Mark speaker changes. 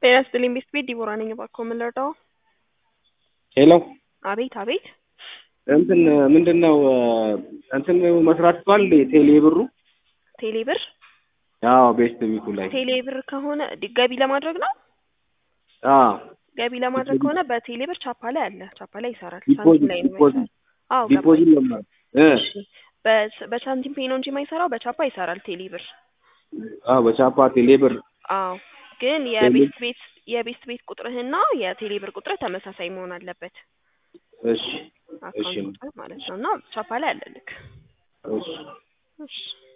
Speaker 1: ጤና ይስጥልኝ ቤት ቤት ዲቦራ ነኝ። እባክዎ ምን ልርዳዎ?
Speaker 2: ሄሎ
Speaker 1: አቤት አቤት።
Speaker 2: እንትን ምንድን ነው እንትን መስራት ይችላል ቴሌ ብሩ?
Speaker 1: ቴሌ ብር
Speaker 2: አዎ ቤስት ቢቱ ላይ
Speaker 1: ቴሌ ብር ከሆነ ዲ- ገቢ ለማድረግ ነው።
Speaker 2: አዎ
Speaker 1: ገቢ ለማድረግ ከሆነ በቴሌ ብር ቻፓ ላይ አለ። ቻፓ ላይ ይሰራል።
Speaker 2: ዲፖዚት
Speaker 1: ሳንቲም ላይ ነው
Speaker 2: ዲፖዚት
Speaker 1: የማይሰራው። አዎ ገባኝ።
Speaker 2: ዲፖዚት ለማድረግ እ
Speaker 1: እሺ በስ- በሳንቲም ፔ ነው እንጂ የማይሰራው በቻፓ ይሰራል ቴሌ ብር።
Speaker 2: አዎ በቻፓ ቴሌ ብር
Speaker 1: አዎ ግን የቤት ቤት የቤት ቤት ቁጥርህና የቴሌ ብር ቁጥርህ ተመሳሳይ መሆን አለበት።
Speaker 2: እሺ እሺ
Speaker 1: አካውንት ቁጥር ማለት ነው እና ቻፓ ላይ አለልክ።
Speaker 2: እሺ
Speaker 1: እሺ